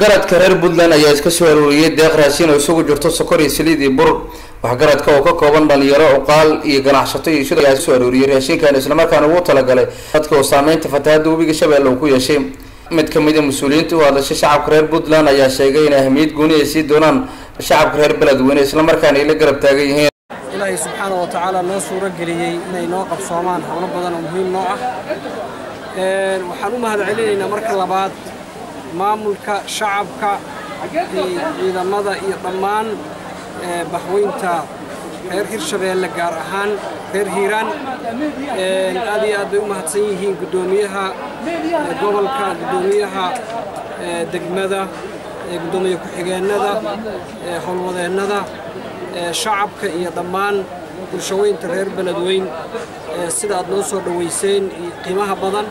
waxgaradka reer puntland ayaa iska soo arooriyey deeq raashin oo isugu jirto sokor iyo saliid iyo bur waxgaradka oo ka kooban dhalinyaro cuqaal iyo ganacsato iyo shida ayaa soo arooriyey raashinkan islamarkaana ugu talagalay dadka oo saameynta fatahaada webiga shabeelle uu ku yeeshay mid kamid a mas-uuliyiinta u hadlashay shacabka reer puntland ayaa sheegay in ahmiyad gooni ay sii doonaan shacabka reer beledweyne islamarkaana ay la garab taagan yihiin ilaahay subxaana wa tacaala noo suuro geliyey inay noo qabsoomaan howlo badan oo muhiim noo ah waxaan u mahad celinaynaa marka labaad maamulka shacabka ciidamada iyo dhammaan baxweynta reer hirshabeelle gaar ahaan reer hiiraan aad iyo aad bay u mahadsan yihiin guddoomiyaha gobolka guddoomiyaha degmada guddoomiye ku-xigeennada howlwadeennada shacabka iyo dhammaan bulshaweynta reer beledweyn sida aad noo soo dhowayseen qiimaha badan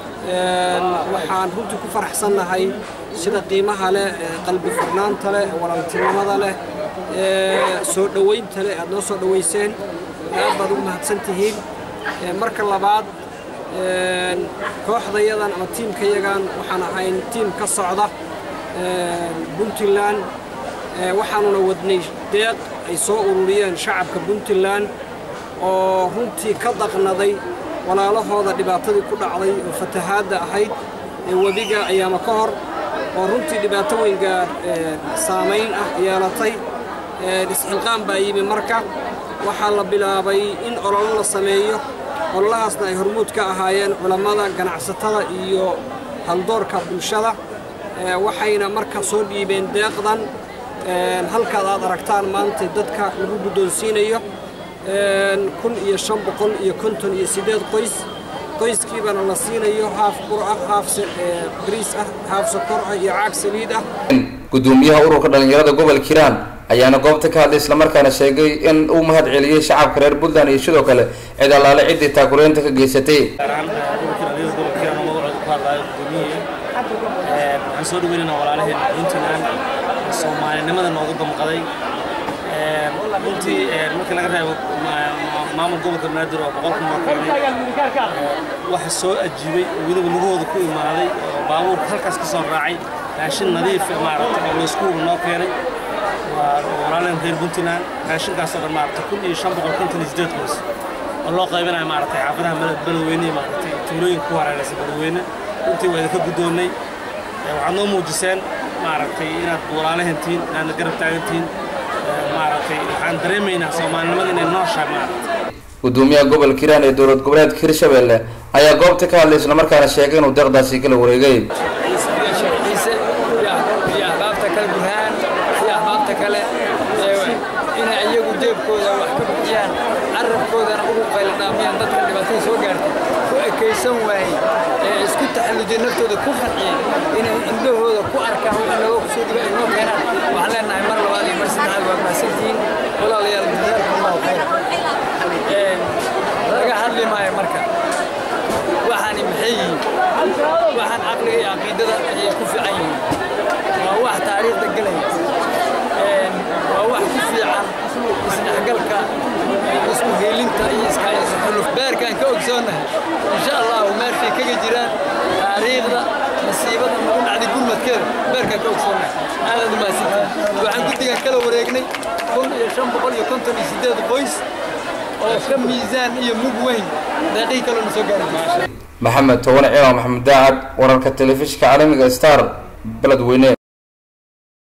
waxaan runtii ku faraxsannahay sida qiimaha leh qalbi furnaanta leh walaaltinimada leh soo dhowaynta leh aad noo soo dhowayseen aad baad ugu mahadsan tihiin marka labaad kooxdayadan ama tiimkayagan waxaan ahayn tiim ka socda puntland waxaanuna wadnay deeq ay soo ururiyeen shacabka puntland oo runtii ka daqnaday walaalahooda dhibaatadii ku dhacday oo fatahaadda ahayd ee webiga ayaama ka hor oo runtii dhibaato weyngaa saamayn ah yeelatay isxilqaan baa yimi marka waxaa la bilaabay in ololo la sameeyo ololahaasna ay hormuud ka ahaayeen culammada ganacsatada iyo haldoorka bulshada waxayna marka soo dhiibeen deeqdan halkaad aad aragtaan maanta dadka lagu guddoonsiinayo kun iyo shan boqol iyo konton iyo siddeed qoys qoyskiibana la siinayo haaf bur ah haaf bariis ah haaf sokor ah iyo caag saliid ah guddoomiyaha ururka dhalinyarada gobolka hiiraan ayaana goobta ka hadlay islamarkaana sheegay in uu mahad celiyey shacabka reer puntland iyo sidoo kale cid allaale ciddii taakuleynta ka geysatay waxaan soo dhaweynayna walaalaheen puntland soomaalinimada noogu damqaday runtii markii laga reebo maamul gobolka banaadir oo boqol kun oo keenay waxa soo ajiibay oo weliba lugahooda ku imaaday oo baabuurka halkaas ka soo raacay raashin nadiif maaragtay oo layskuuga noo keenay waa walaalaheen reer puntland raashinkaasoo dhan maaragtay kun iyo shan boqol konton iyo sideed qoys oo loo qaybinayo maaragtay xaafadaha beledweyne iyo maaragtay tuulooyinka ku hareeraysa beledweyne runtii waa idinka guddoonnay waxaad noo muujiseen maaragtay inaad walaalahantihiin inaadna garab taagantihiin maaragtay waxaan dareemaynaa soomaalinimada inay nooshahay maaragtay guddoomiyaha gobolka hiiraan ee dowlad goboleedka hirshabeelle ayaa goobta ka hadlay islamarkaana sheegay inuu deeqdaasi kala wareegay ciise iyo ahbaabta kale burhaan iyo ahbaabta kale inay iyagu jeebkooda wax ka bixiyaan carabkoodana ugu qayladhaamiyaan dadka dhibaatada soo gaartay ku ekaysan waayey ee isku taxallujiyay naftooda ku qanciyey inay indhahooda ku arkaan wixii looga kusoo dhiba ay noo keenaan waxaan leenahay mar labaad iyo mar saddexaad waa mahadsantihiin walaalayaal jazaakum allahu khayr laga hadli maayo marka waxaani maxay yihiin waxaan caqliga iyo caqiidada ayay ku fiican yihiin waa wax taariikhda gelaya waa wax ku fiican isdhexgalka isku heelinta iyo iskaxuluf beerkaan ka ogsoonnahay insha allahu meeshay kaga jiraan taariikhda nasiibada nagu dhacday gurmadkeeda beerkaan ka ogsoonnahay aadaad umahadsantiin waxaan guddigan kala wareegnay kun iyo shan boqol iyo konton iyo siddeed qoys oo ka miisaan iyo mug weyn deeqihii kalena soo gaari maxamed towane ciidan maxamed daacad wararka telefishinka caalamiga star beledweyne